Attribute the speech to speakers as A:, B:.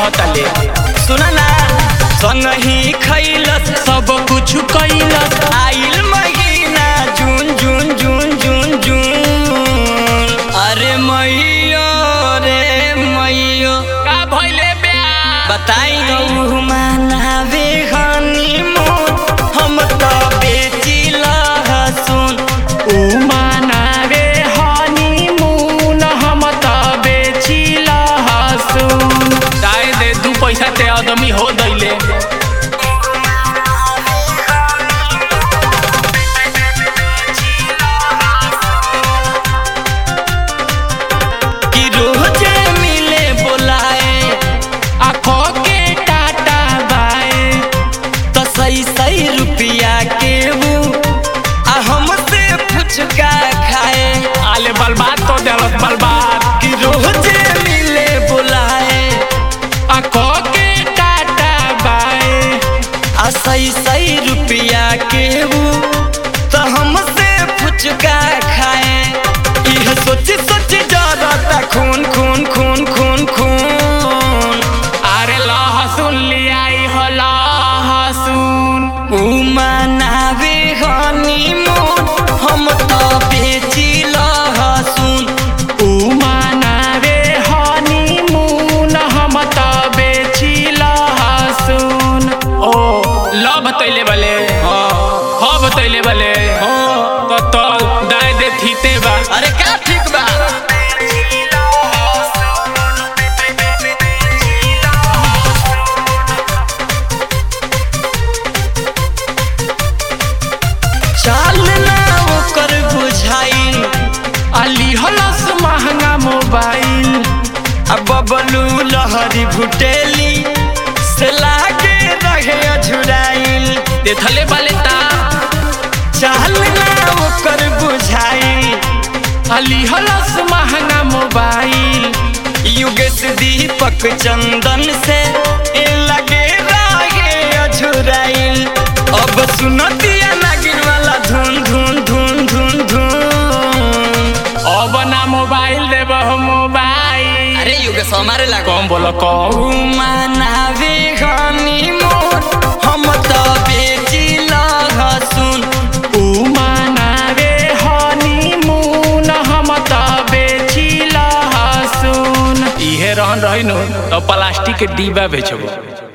A: कहता ले
B: सुन ना संगही खैलस
A: सब कुछ कैलस
B: आइल महीना जून जून जून जून जून अरे मैयो रे मैयो
A: का भइले ब्याह
B: बताई गौ मनावे हनीमून हम तो बेची लहसुन
A: ऊ मनावे हनीमून हम त बेची लहसुन जाए दे दू पैसा ते आदमी हो दैले
B: कि रोजे मिले बोलाए
A: आखो के टाटा बाए
B: तो सही सही रुपया के वो आ हमसे फुचका खाए
A: आले बर्बाद तो देलस बर्बाद
B: कि रोजे मिले बुलाए
A: आखो के टाटा बाए
B: आ सही सही रुपया के वो तो हमसे फुचका खाए यह सोच सोच जरता खून खून खून खून खून
A: अरे लहसुन लियाई हो लहसुन
B: ऊ मनावे हनीमून हम तो बेची लहसुन
A: ऊ मनावे हनीमून हम त बेची लहसुन ओ ल बतैले बले ह बतैले बले तो तो दाय दे थीते बा
B: अरे क्या ठीक बा चाल ना ओकर बुझाई
A: अली हलस महंगा मोबाइल
B: अब बबलू लहरी भुटेली से लागे रहे अझुराइल
A: देखले बाले ता
B: चाल ना ओकर बुझाई
A: अली हलस महंगा मोबाइल
B: युगेश दीपक चंदन से ए लगे रहे अझुराइल अब सुनतिया नागिन वाला धुन धुन धुन धुन धुन
A: अब ना मोबाइल देब मोबाइल
B: अरे युगेश हमारे लागो
A: कम बोलो कम
B: मनावे हनीमून हम तो बेची लहसुन
A: ऊ मनावे हनीमून हम त बेची लहसुन इहे रहन रहिनु त प्लास्टिक के डिब्बा बेचबो